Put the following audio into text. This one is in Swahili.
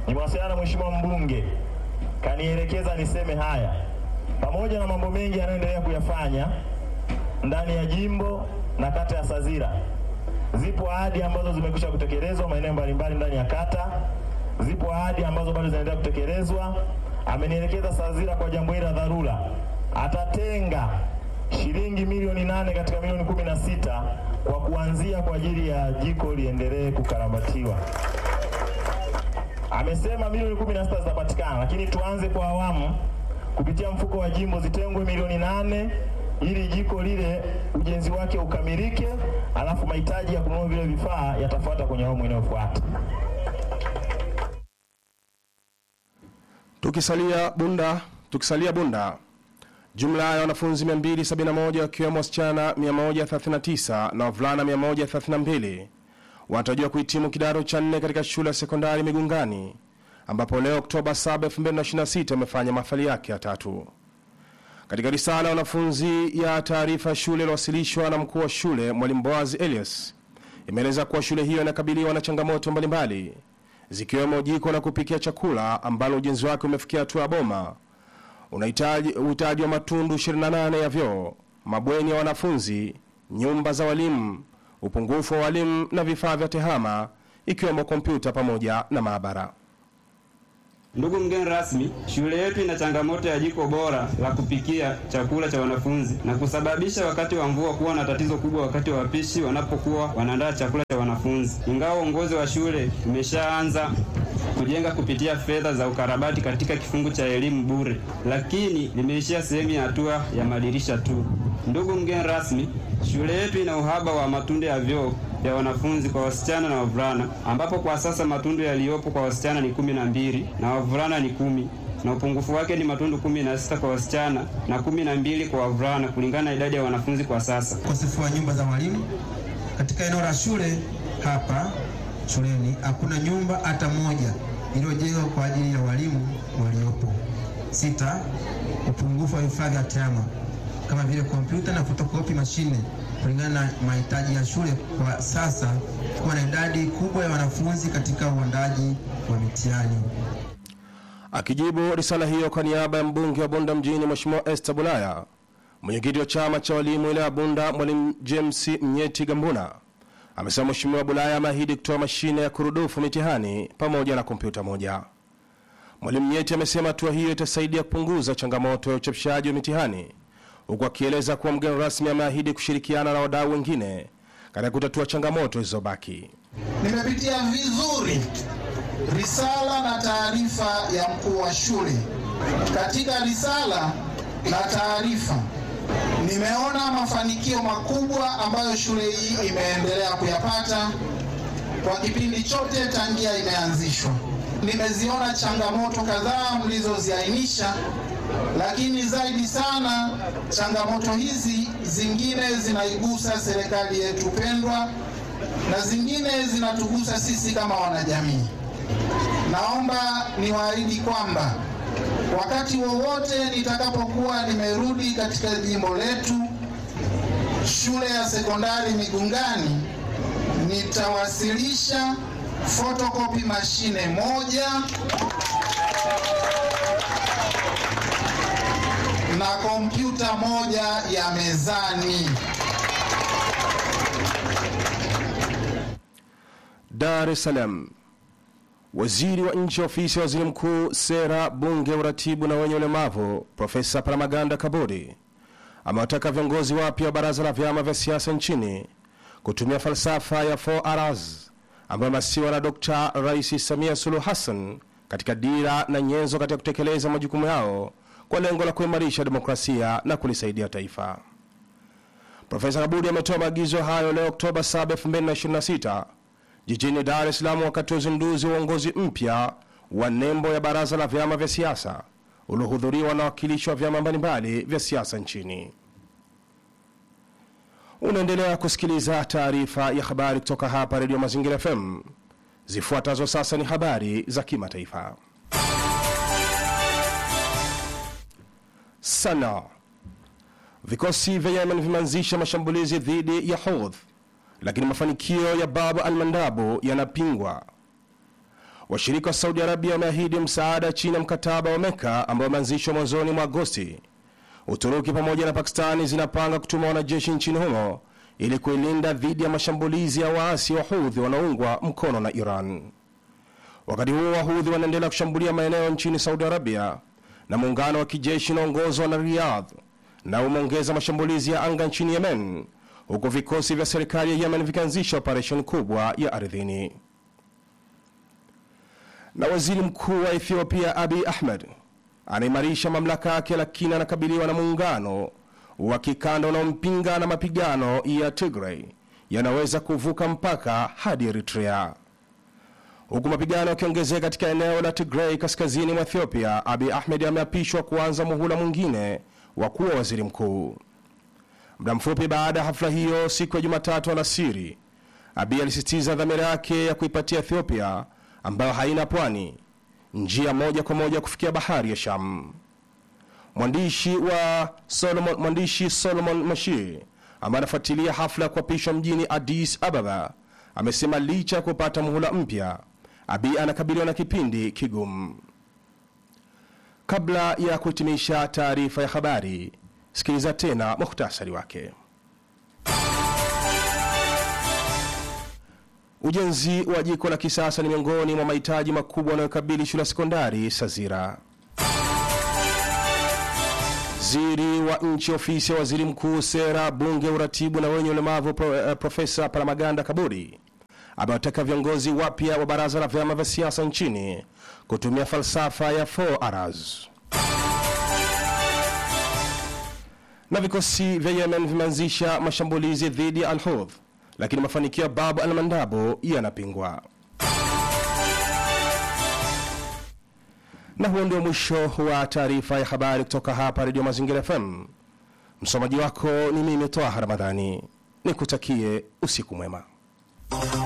nimewasiliana na mheshimiwa mbunge, kanielekeza niseme haya, pamoja na mambo mengi yanayoendelea kuyafanya ndani ya jimbo na kata ya Sazira. Zipo ahadi ambazo zimekwisha kutekelezwa maeneo mbalimbali ndani ya kata, zipo ahadi ambazo bado zinaendelea kutekelezwa. Amenielekeza Sazira kwa jambo hili la dharura atatenga shilingi milioni nane katika milioni kumi na sita kwa kuanzia kwa ajili ya jiko liendelee kukarabatiwa. Amesema milioni kumi na sita zitapatikana, lakini tuanze kwa awamu kupitia mfuko wa jimbo zitengwe milioni nane ili jiko lile ujenzi wake ukamilike, alafu mahitaji ya kununua vile vifaa yatafuata kwenye awamu inayofuata. Tukisalia Bunda, tukisalia Bunda, jumla ya wanafunzi 271 wakiwemo wasichana 139 na wavulana 132 wanatarajiwa kuhitimu kidato cha nne katika shule ya sekondari Migungani, ambapo leo Oktoba 7, 2026 amefanya mahafali yake ya tatu. Katika risala ya wanafunzi ya taarifa ya shule iliyowasilishwa na mkuu wa shule Mwalimu Boaz Elias imeeleza kuwa shule hiyo inakabiliwa na changamoto mbalimbali zikiwemo jiko la kupikia chakula ambalo ujenzi wake umefikia hatua ya boma, unahitaji uhitaji wa matundu 28 ya vyoo, mabweni ya wanafunzi, nyumba za walimu, upungufu wa walimu na vifaa vya tehama ikiwemo kompyuta pamoja na maabara. Ndugu mgeni rasmi, shule yetu ina changamoto ya jiko bora la kupikia chakula cha wanafunzi na kusababisha wakati wa mvua kuwa na tatizo kubwa wakati wa wapishi wanapokuwa wanaandaa chakula cha wanafunzi. Ingawa uongozi wa shule umeshaanza kujenga kupitia fedha za ukarabati katika kifungu cha elimu bure, lakini limeishia sehemu ya hatua ya madirisha tu. Ndugu mgeni rasmi, shule yetu ina uhaba wa matundu ya vyoo vya wanafunzi kwa wasichana na wavulana, ambapo kwa sasa matundu yaliyopo kwa wasichana ni kumi na mbili na wavulana ni kumi na upungufu wake ni matundu kumi na sita kwa wasichana na kumi na mbili kwa wavulana kulingana na idadi ya wanafunzi kwa sasa. ukosefu wa nyumba za walimu katika eneo la shule hapa shuleni hakuna nyumba hata moja iliyojengwa kwa ajili ya walimu waliopo. Sita, upungufu wa vifaa vya tehama kama vile kompyuta na fotokopi mashine kulingana na mahitaji ya shule kwa sasa, kuwa na idadi kubwa ya wanafunzi katika uandaji wa mitihani. Akijibu risala hiyo kwa niaba ya mbunge wa Bunda mjini Mheshimiwa Esther Bulaya, mwenyekiti wa chama cha walimu wilaya ya Bunda Mwalimu James Mnyeti Gambuna amesema Mheshimiwa Bulaya ameahidi kutoa mashine ya kurudufu mitihani pamoja na kompyuta moja. Mwalimu Mnyeti amesema hatua hiyo itasaidia kupunguza changamoto ya uchapishaji wa mitihani, huku akieleza kuwa mgeni rasmi ameahidi kushirikiana na wadau wengine katika kutatua changamoto zilizobaki. Nimepitia vizuri risala na taarifa ya mkuu wa shule. Katika risala na taarifa nimeona mafanikio makubwa ambayo shule hii imeendelea kuyapata kwa kipindi chote tangia imeanzishwa. Nimeziona changamoto kadhaa mlizoziainisha, lakini zaidi sana changamoto hizi zingine zinaigusa serikali yetu pendwa na zingine zinatugusa sisi kama wanajamii. Naomba niwaahidi kwamba wakati wowote nitakapokuwa nimerudi katika jimbo letu, shule ya sekondari Migungani, nitawasilisha fotokopi mashine moja na kompyuta moja ya mezani. Dar es Salaam. Waziri wa nchi ofisi ya waziri mkuu, sera, bunge, uratibu na wenye ulemavu, Profesa Palamagamba Kabudi amewataka viongozi wapya wa baraza la vyama vya siasa nchini kutumia falsafa ya 4Rs ambayo imasiwa na Dr. Rais Samia Suluhu Hassan katika dira na nyenzo katika kutekeleza majukumu yao kwa lengo la kuimarisha demokrasia na kulisaidia taifa. Profesa Kabudi ametoa maagizo hayo leo Oktoba 7, 2026 jijini Dar es Salaam wakati wa uzinduzi wa uongozi mpya wa nembo ya baraza la vyama vya siasa uliohudhuriwa na wakilishi wa vyama mbalimbali vya siasa nchini. Unaendelea kusikiliza taarifa ya habari kutoka hapa Redio Mazingira FM. Zifuatazo sasa ni habari za kimataifa. Sana, vikosi vya Yemen vimeanzisha mashambulizi dhidi ya Houthi lakini mafanikio ya Bab al-Mandabu yanapingwa. Washirika wa Saudi Arabia wameahidi msaada chini ya mkataba wa Meka ambao umeanzishwa mwanzoni mwa Agosti. Uturuki pamoja na Pakistani zinapanga kutuma wanajeshi nchini humo ili kuilinda dhidi ya mashambulizi ya waasi wa Houthi wanaoungwa mkono na Iran. Wakati huo Wahudhi wanaendelea kushambulia maeneo nchini Saudi Arabia na muungano wa kijeshi unaongozwa na Riyadh na umeongeza mashambulizi ya anga nchini Yemen, huku vikosi vya serikali ya Yemen vikianzisha operesheni kubwa ya ardhini. Na waziri mkuu wa Ethiopia Abiy Ahmed anaimarisha mamlaka yake, lakini anakabiliwa na muungano wa kikanda unaompinga na mapigano ya Tigray yanaweza kuvuka mpaka hadi Eritrea. Huku mapigano yakiongezeka katika eneo la Tigray kaskazini mwa Ethiopia, Abiy Ahmed ameapishwa kuanza muhula mwingine wa kuwa waziri mkuu. Muda mfupi baada ya hafla hiyo siku ya Jumatatu alasiri, Abiy alisisitiza dhamira yake ya kuipatia Ethiopia ambayo haina pwani njia moja kwa moja kufikia bahari ya Sham. Mwandishi wa Solomon, mwandishi Solomon Mashir ambaye anafuatilia hafla ya kuapishwa mjini Addis Ababa amesema licha ya kupata muhula mpya, Abiy anakabiliwa na kipindi kigumu. Kabla ya kuhitimisha taarifa ya habari, sikiliza tena muhtasari wake. Ujenzi wa jiko la kisasa ni miongoni mwa mahitaji makubwa yanayokabili shule ya sekondari Sazira. Waziri wa nchi ofisi ya waziri mkuu, sera, bunge, uratibu na wenye ulemavu pro, uh, Profesa Palamaganda Kabudi amewataka viongozi wapya wa baraza la vyama vya siasa nchini kutumia falsafa ya 4Rs. Na vikosi vya Yemen vimeanzisha mashambulizi dhidi ya Al-Houth, lakini mafanikio ya Babu al-Mandabo yanapingwa. Na huo ndio mwisho wa taarifa ya habari kutoka hapa Redio Mazingira FM. Msomaji wako ni mimi Twaha Ramadhani, nikutakie usiku mwema.